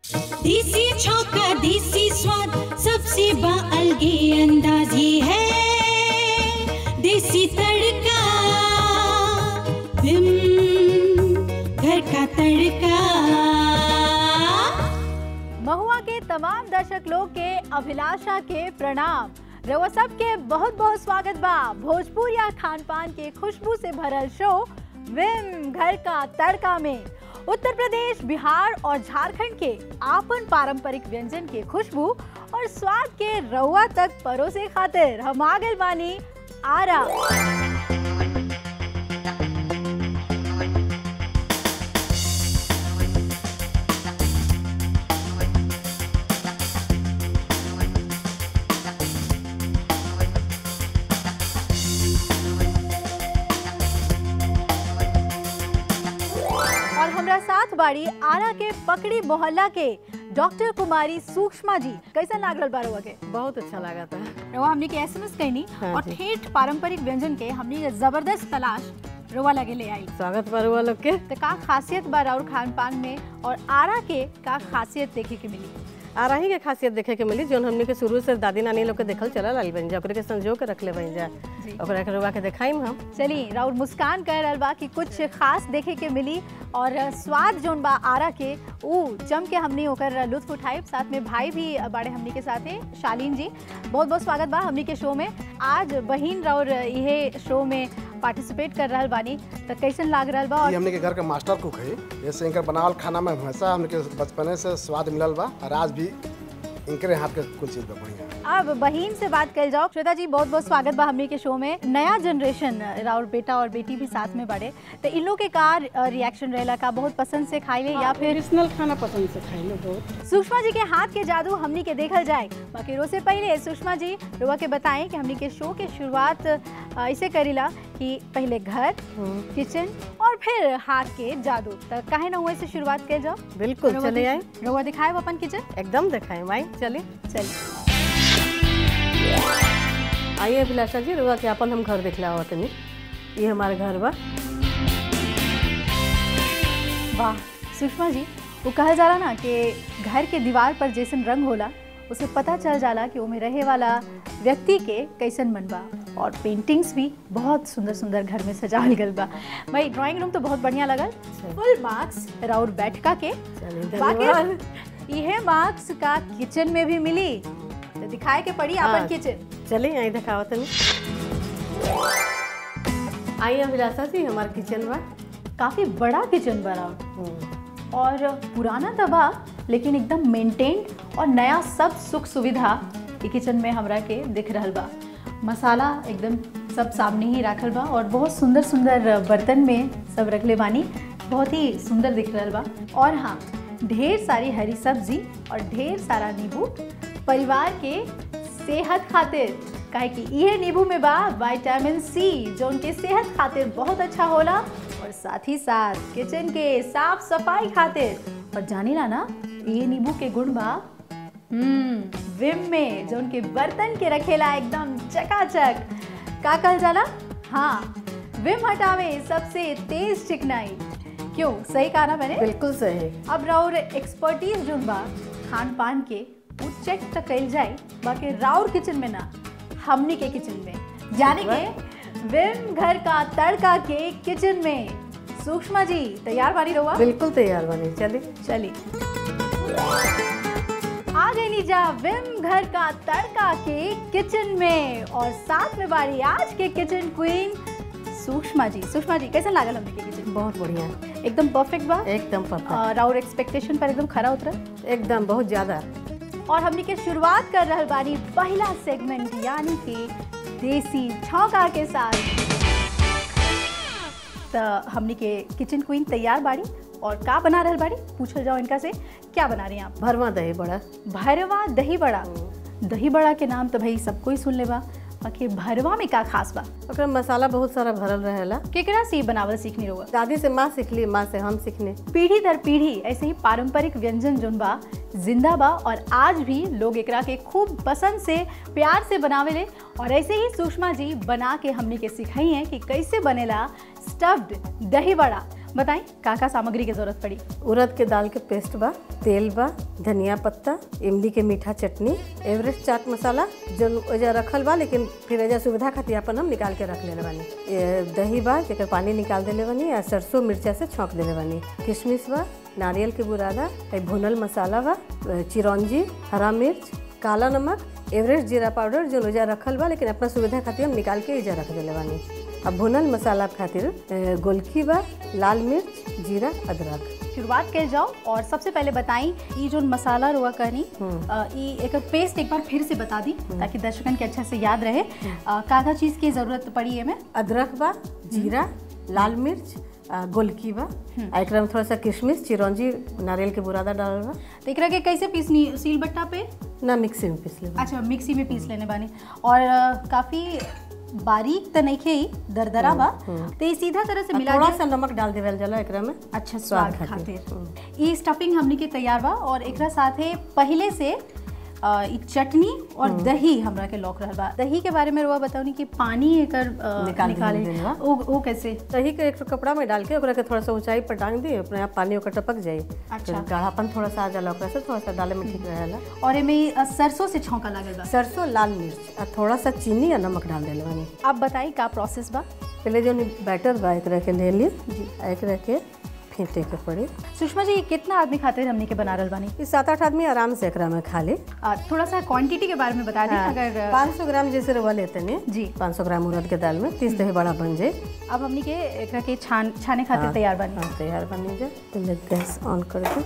देसी छौका देसी स्वाद सबसे बाअलगे अंदाज ये है देसी तड़का विम घर का तड़का महुआ के तमाम दर्शक लोग के अभिलाषा के प्रणाम रउआ सबके बहुत बहुत स्वागत बा भोजपुर या खान पान के खुशबू से भरल शो विम घर का तड़का में उत्तर प्रदेश बिहार और झारखंड के आपन पारंपरिक व्यंजन के खुशबू और स्वाद के रउआ तक परोसे खातिर हम आ गइल बानी आरा और हमरा साथ बाड़ी आरा के पकड़ी मोहल्ला के डॉक्टर कुमारी सूक्ष्मा जी कैसन लाग रहल बा रउआ के बहुत अच्छा लगा था रउआ हमने के एसएमएस कहनी हाँ और जी। ठेठ पारंपरिक व्यंजन के हमने के जबरदस्त तलाश रउआ लगे ले आई स्वागत बरुआ लोग के तो का खासियत बा और खान पान में और आरा के का खासियत देखे के मिली आ रही के खासियत देखे के मिली जोन हमने के शुरू से दादी नानी लोग के देखल चलल आइल बन जा ओकरे के संजो के रखले बन जा जी। ओकरा के रुआ के देखाइम हम चली राउर मुस्कान कह रहल बा कि कुछ खास देखे के मिली और स्वाद जोन बा आरा के ऊ जम के हमने ओकर लुत्फ उठाई साथ में भाई भी बड़े हमनी के साथ है शालीन जी बहुत बहुत स्वागत बा हमनी के शो में आज बहिन राउर इहे शो में पार्टिसिपेट कर रहल बानी तो कैसन लाग रहल बा ये और हमने के घर के मास्टर कुक है जैसे इनकर बनावल खाना में हमेशा हमने के बचपने से स्वाद मिलल बा और आज भी इनके हाथ के कुछ चीज बा बढ़िया अब बहिन से बात कर जाओ श्वेता जी बहुत बहुत स्वागत बा हमनी के शो में नया जनरेशन राउर बेटा और बेटी भी साथ में बड़े तो इन लोग के का रिएक्शन रहेला का बहुत पसंद से खाइले या फिर ट्रेडिशनल खाना पसंद से खाई लो बहुत सुषमा जी के हाथ के जादू हमनी के देखल जाए बाकी रो से पहले सुषमा जी रुआ के बताएं कि हमनी के शो के शुरुआत अ, ऐसे करीला कि पहले घर किचन और फिर हाथ के जादू तो काहे ना हुए से शुरुआत कर जाओ बिल्कुल रउआ चले दि- आई रउआ दिखाए अपन किचन एकदम देखाइम आई चली चलिए आइए अभिलाषा जी रुआ के अपन हम घर दिखला हुआ तनी ये हमारे घर बा वाह सुषमा जी वो कहल जाला ना कि घर के दीवार पर जैसन रंग होला उसे पता चल जाला कि ओमे रहे वाला व्यक्ति के कैसन मन बा और पेंटिंग्स भी बहुत सुंदर सुंदर घर में सजावल गल बा भाई ड्राइंग रूम तो बहुत बढ़िया लगल फुल मार्क्स राउर बैठका के चलिए धन्यवाद बाकी यह मार्क्स का किचन में भी मिली तो दिखाए के पड़ी अपन हाँ। किचन चलिए आई दिखाओ तनी आइए अभिलाषा जी हमारे किचन बा काफी बड़ा किचन बा राउर हम्म, और पुराना तबा लेकिन एकदम मेंटेन्ड और नया सब सुख सुविधा ई किचन में हमरा के दिख रहल बा मसाला एकदम सब सामने ही रखल बा और बहुत सुंदर सुंदर बर्तन में सब रखले बानी बहुत ही सुंदर दिख रहल बा और हाँ ढेर सारी हरी सब्जी और ढेर सारा नींबू परिवार के सेहत खातिर काहे कि इहे नींबू में बा विटामिन सी जो उनके सेहत खातिर बहुत अच्छा होला और साथ ही साथ किचन के साफ सफाई खातिर और जानी ना ना ये नींबू के गुण बा हम्म विम में जो उनके बर्तन के रखेला एकदम चकाचक का कहल जाला हाँ विम हटावे सबसे तेज चिकनाई क्यों सही कहा ना मैंने बिल्कुल सही अब राउर एक्सपर्टीज जोन बा खान पान के वो चेक तक कल जाए बाकी राउर किचन में ना हमनी के किचन में जाने के विम घर का तड़का के किचन में सूक्ष्मा जी तैयार बानी रहुआ बिल्कुल तैयार बनी चलिए चलिए आ गई नीजा विम घर का तड़का के किचन में और साथ में बारी आज के किचन क्वीन सूक्ष्मा जी सूक्ष्मा जी कैसा लागल हमने के किचन बहुत बढ़िया एकदम परफेक्ट बा एकदम परफेक्ट और राउर एक्सपेक्टेशन पर एकदम खरा उतरा एकदम बहुत ज्यादा और हमने के शुरुआत कर रहल बानी पहला सेगमेंट यानी कि देसी छौका के साथ तो हमने के किचन क्वीन तैयार बाड़ी और का बना रहल बाड़ी पूछल जाओ इनका से क्या बना रही हैं आप भरवा दही बड़ा भरवा दही बड़ा दही बड़ा के नाम तो भाई सबको ही सुन ले बा बाकी भरवा में का खास बा ओकरा में मसाला बहुत सारा भरल रहेला केकरा से ई बनावल सीखनी रहुआ दादी से माँ सीखली माँ से हम सीखने पीढ़ी दर पीढ़ी ऐसे ही पारंपरिक व्यंजन जोन बा जिंदा बा और आज भी लोग एकरा के खूब पसंद से प्यार से बनावेले और ऐसे ही सुषमा जी बना के हमनी के सिखाई हैं कि कैसे बनेला स्टफ्ड दही बड़ा बताई का का सामग्री की जरूरत पड़ी उड़द के दाल के पेस्ट बा तेल बा धनिया पत्ता इमली के मीठा चटनी एवरेस्ट चाट मसाला जो एजा रखल बा लेकिन फिर एजा सुविधा खातिर अपन हम निकाल के रख लेले बानी ये दही बा जेकर पानी निकाल देले बानी आ सरसों मिर्चा से छौंक देले बानी किशमिश बा नारियल के बुरादा है भुनल मसाला बा चिरौंजी हरा मिर्च काला नमक एवरेस्ट जीरा पाउडर जो एजा रखल बा लेकिन अपना सुविधा खातिर हम निकाल के एजा रख देले बानी अब भुनल मसाला खातिर अ, गोलकी बा लाल मिर्च जीरा अदरक शुरुआत कर जाओ और सबसे पहले बताई ये जो मसाला रुआ कहनी अ, ई एक पेस्ट एक बार फिर से बता दी ताकि दर्शकन के अच्छे से याद रहे अ, का का चीज़ की ज़रूरत पड़ी है में अदरक बा जीरा लाल मिर्च आ, गोलकी बा आ एकरा में थोड़ा सा किशमिश चिरौंजी नारियल के बुरादा डालल बा तो एकरा के कैसे पीसनी सील बट्टा पे ना मिक्सी में पीस लेबा अच्छा मिक्सी में पीस लेने बानी और अ, काफी बारीक तो नहीं खे दरदरा बा तो ये सीधा तरह से आ, मिला थोड़ा दिया- सा नमक डाल देवल जाला एकरा में अच्छा स्वाद स्वाद खातिर खातिर। ये स्टफिंग हमने के तैयार बा और एकरा साथे पहले से अ, ई चटनी और दही हमरा के लौक रहल बा दही के बारे में रुआ बताओनी कि पानी एकर अ, निकाल निकाले देल बा। वो वो कैसे दही के एक ठो कपड़ा में डाल के ओकरा के थोड़ा सा ऊंचाई पर टांग दी अपने आप पानी ओकर टपक जाई अच्छा। फिर गाढ़ापन थोड़ा सा आ जाला ओकरा से थोड़ा सा डाले में ठीक रहेला और एमे अ, सरसों से छौंका लागल बा सरसों लाल मिर्च और थोड़ा सा चीनी या नमक डाल देले बानी अब बताई का प्रोसेस बा पहले जो बैटर बा एकरा के ले ली आ एकरा के फेंटे के पड़ी सुषमा जी ये कितना आदमी खातिर हमने के बना रहल बानी ई सात आठ आदमी आराम से एकरा में खा ली अ, थोड़ा सा क्वांटिटी के बारे में बता दी अगर अ, पाँच सौ ग्राम जैसे रवा लेते ने जी। पाँच सौ ग्राम उड़द के दाल में तीस दही बड़ा बन जाए अब हमने के एकरा के छान छाने खातिर तैयार बानी हाँ तैयार बनी जाए पहले गैस ऑन कर दे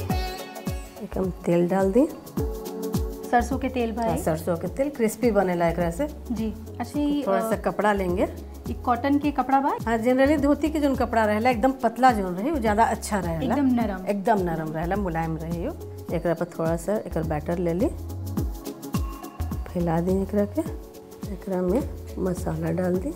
एक हम तेल डाल दी सरसों के तेल हाँ, भाई सरसों के तेल क्रिस्पी बनेला एकरा से जी अच्छा ये थोड़ा सा कपड़ा लेंगे ये कॉटन के कपड़ा बा हाँ जनरली धोती के जो कपड़ा रहेला एकदम पतला जो रही वो ज्यादा अच्छा रहेला एकदम नरम एकदम नरम रहेला मुलायम रही हो एकरा पर थोड़ा सा एकर बैटर ले ली फैला दी एकरा के एकरा में मसाला डाल दी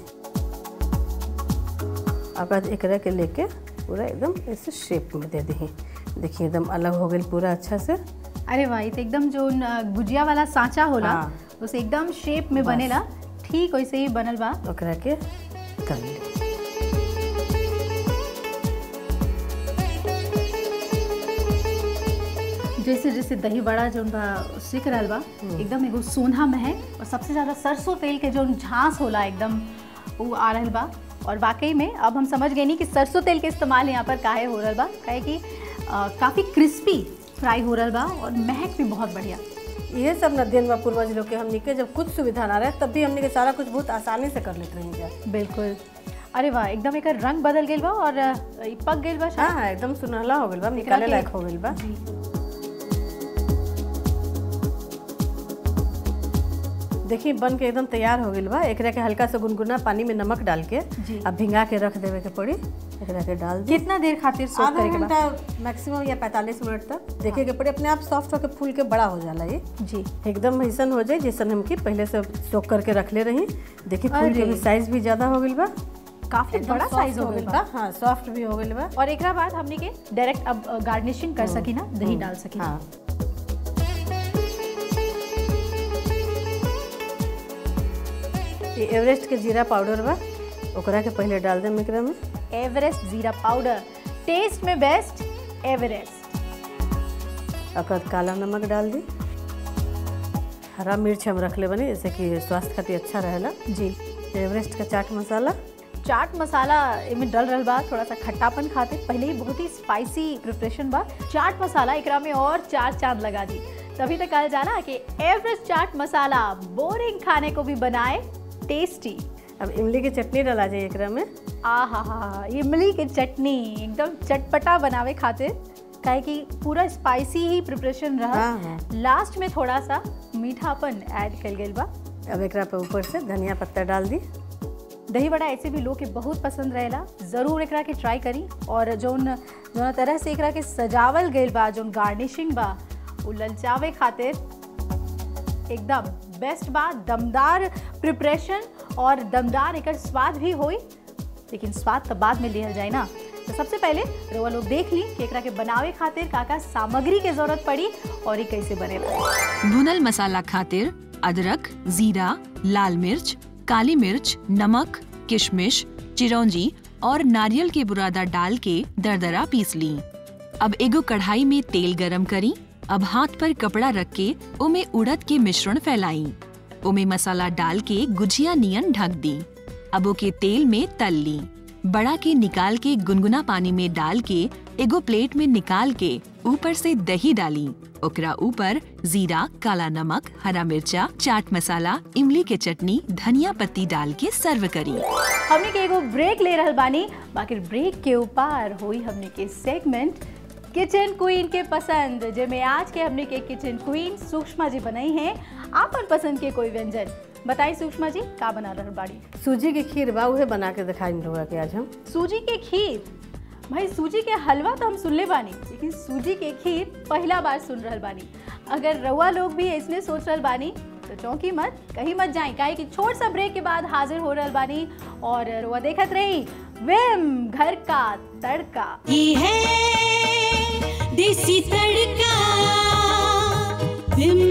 अब बाद एकरा के लेके पूरा एकदम ऐसे शेप में दे दी देखिए एकदम अलग हो गई पूरा अच्छा से अरे वाह ये तो एकदम जो न, गुजिया वाला सांचा होला हाँ। उसे एकदम शेप में बनेला ठीक वैसे ही बनल बा ओकरा के कर ली जैसे जैसे दही बड़ा जो बा सीख रहल बा एकदम एगो सोना महक और सबसे ज्यादा सरसों तेल के जो झांस होला एकदम वो आ रहल बा और वाकई में अब हम समझ गए नहीं कि सरसों तेल के इस्तेमाल यहाँ पर काहे हो रहल बा काहे कि अ, काफी क्रिस्पी फ्राई हो रहल बा और महक भी बहुत बढ़िया ये सब न दिन में पूर्वज लोग के हमनी के जब कुछ सुविधा ना रहे तब भी हमनी के सारा कुछ बहुत आसानी से कर लेते रही जा बिल्कुल अरे वाह एकदम एक रंग बदल गई बा और अ, ई पक गई बा हाँ हाँ एकदम सुनहला हो गइल बा निकाले के- लायक हो गइल बा जी देखिए बन के एकदम तैयार हो गइल बा एकरा के हल्का सा गुनगुना पानी में नमक डाल के जी। अब भिंगा के रख देवे के पड़ी एकरा के डाल दी कितना देर खातिर सोक आधा करे के बा घंटा मैक्सिमम या 45 मिनट तक देखे के पड़ी अपने आप सॉफ्ट होके फूल के बड़ा हो जाला ये जी एकदम ऐसन हो जाए जैसन हमकी पहले से सोक करके रखले रही देखिए फूल के अरे। भी साइज भी ज्यादा हो गइल बा काफी एकदम बड़ा soft साइज हो गई बा हाँ सॉफ्ट भी हो गइल बा और एकरा बाद हमने के डायरेक्ट अब गार्निशिंग कर सकी ना दही डाल सकी हाँ ये एवरेस्ट के जीरा पाउडर बा ओकरा के पहले डाल देम एकरा में एवरेस्ट जीरा पाउडर टेस्ट में बेस्ट एवरेस्ट ओकर बाद काला नमक डाल दी हरा मिर्च हम रख ले बनी जैसे कि स्वास्थ्य खातिर अच्छा रहेला जी एवरेस्ट का चाट मसाला चाट मसाला इनमें डल रहल बा थोड़ा सा खट्टापन खातिर पहले ही बहुत ही स्पाइसी प्रिपरेशन बा चाट मसाला एकरा में और चार चांद लगा दी तभी तक कल जाना कि एवरेस्ट चाट मसाला बोरिंग खाने को भी बनाए टेस्टी अब इमली की चटनी डाला जाए एकरा में आ हा हा इमली की चटनी एकदम चटपटा बनावे खातिर काहे कि पूरा स्पाइसी ही प्रिपरेशन रहा हाँ, हाँ। लास्ट में थोड़ा सा मीठापन ऐड कल गई बा अब एकरा पे ऊपर से धनिया पत्ता डाल दी दही बड़ा ऐसे भी लोग के बहुत पसंद रहेला जरूर एकरा के ट्राई करी और जौन जौन तरह से एकरा के सजावल गइल बा जौन गार्निशिंग बा उ ललचावे खातिर एकदम बेस्ट बा दमदार प्रिपरेशन और दमदार एकर स्वाद भी होई लेकिन स्वाद तो बाद में लिहल जाए ना तो सबसे पहले रउआ लोग देख ली कि एकरा के बनावे खातिर का का सामग्री के जरूरत पड़ी और ये कैसे बनेला भुनल मसाला खातिर अदरक जीरा लाल मिर्च काली मिर्च नमक किशमिश चिरौंजी और नारियल के बुरादा डाल के दरदरा पीस ली अब एगो कढ़ाई में तेल गरम करी अब हाथ पर कपड़ा रख के उमे उड़द के मिश्रण फैलाई उमे मसाला डाल के गुजिया नियन ढक दी अब ओके तेल में तल ली बड़ा के निकाल के गुनगुना पानी में डाल के एगो प्लेट में निकाल के ऊपर से दही डाली ओकरा ऊपर जीरा काला नमक हरा मिर्चा चाट मसाला इमली के चटनी धनिया पत्ती डाल के सर्व करी हमने के एगो ब्रेक ले रहल बानी बाकी ब्रेक के ऊपर हुई हमने के सेगमेंट किचन क्वीन के पसंद जेमे आज के हमने के किचन क्वीन सुषमा जी बनाई हैं आपन पसंद के कोई व्यंजन बताई सुषमा जी का बना रहल बाड़ी सूजी के खीर बा उहे बना के दिखाई रहुआ के आज हम सूजी के खीर भाई सूजी के हलवा तो हम सुनले बानी लेकिन सूजी के खीर पहला बार सुन रहल बानी अगर रउआ लोग भी इसने सोच रहल बानी तो चौंकी मत कहीं मत जाए काहे कि छोट सा ब्रेक के बाद हाजिर हो रहल बानी और रउआ देखत रही विम घर का तड़का ये है देसी तड़का विम